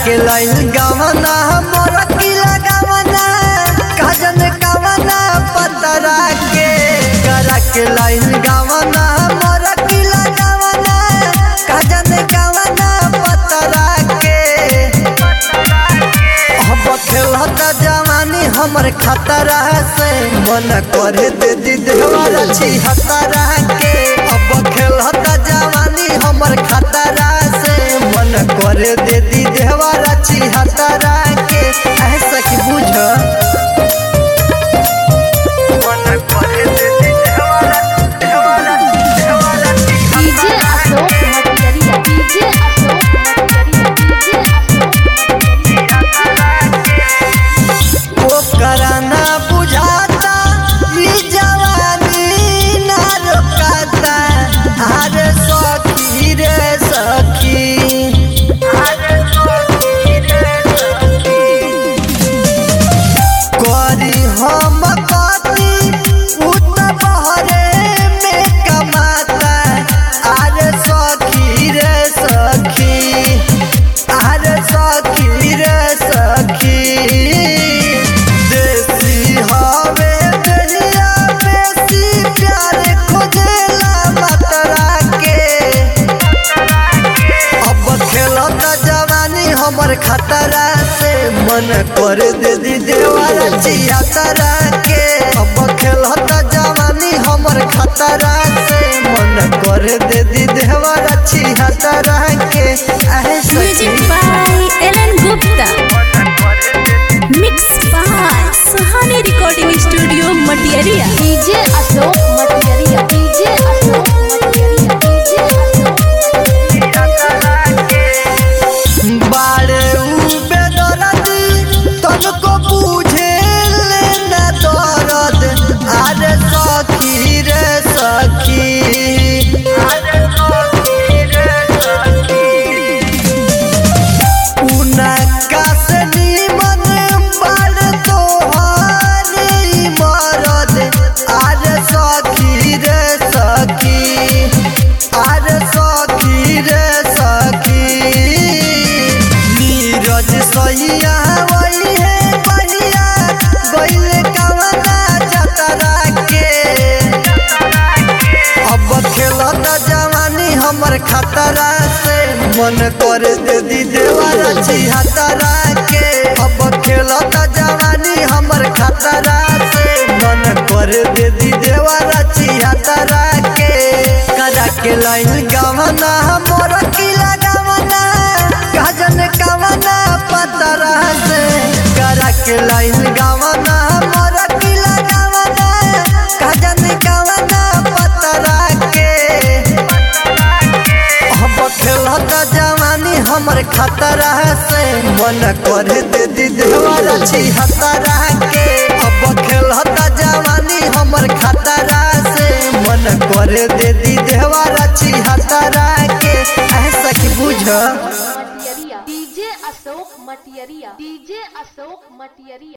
के लाइन गावना मोर किला गावना काजन गावना पतरा के करा के लाइन गावना मोर किला गावना काजन गावना पतरा के अब खेलता जवानी हमर खतरा से मन करे दे दी देवारा छी हतरा के अब खेलता जवानी हमर खतरा से मन करे दे दी देवारा छी हतरा के ऐसा कि बुझ मन करे दे दी देवारा देवारा देवारा छी DJ Ashok Matiyariya DJ Ashok Matiyariya DJ Ashok ओ कराना बुझाता ई जवानी ना रोकाता अरे सखी रे सखी अरे सखी रे सखी करी हम कती उत बहरे में कमाता अरे सखी रे सखी अरे सखी रे सखी देसी हवे दहिया बेसी प्यार खोजेला मतरा के अब खेलता जवानी हमर खतरा से मन कर दे दी देवारा चिया तरा के अब खेलता जवानी हमर खतरा से मन कर दे दी देवारा चिया तरा के ऐसा music by Alan Gupta mix by Suhani recording studio Matiyariya DJ Ashok Matiyariya DJ Ashok Matiyariya DJ बाड़े उबे दरदी तनको बुझे लेना दरद अरे सखी रे सखी अरे सखी रे सखी उनका से निमन बाड़ तोहार ई मरद अरे सखी रे सखी अरे सखी रे सखी नीरज सैया वही है बढ़िया गइल कवना जतरा के अब खेलता जवानी हमर खतरा से मन कर दे दी देवारा छिहतरा के अब खेलता जवानी हमर खतरा से मन कर दे दी देवारा छिहतरा के करा के लाइन गवना मोर किला गवना गजन कवना पतरा से करा के लाइन गवना मोर किला गवना गजन कवना पतरा के अब खेलता जवानी हमर खतरा से मन करे दे दी देवारा छी हतरा के अब खेलता जवानी हमर खतरा से मन करे दे दी देवारा छी हतरा के ऐसा कि बुझ मटियरिया डीजे अशोक मटियरिया डीजे अशोक मटियरिया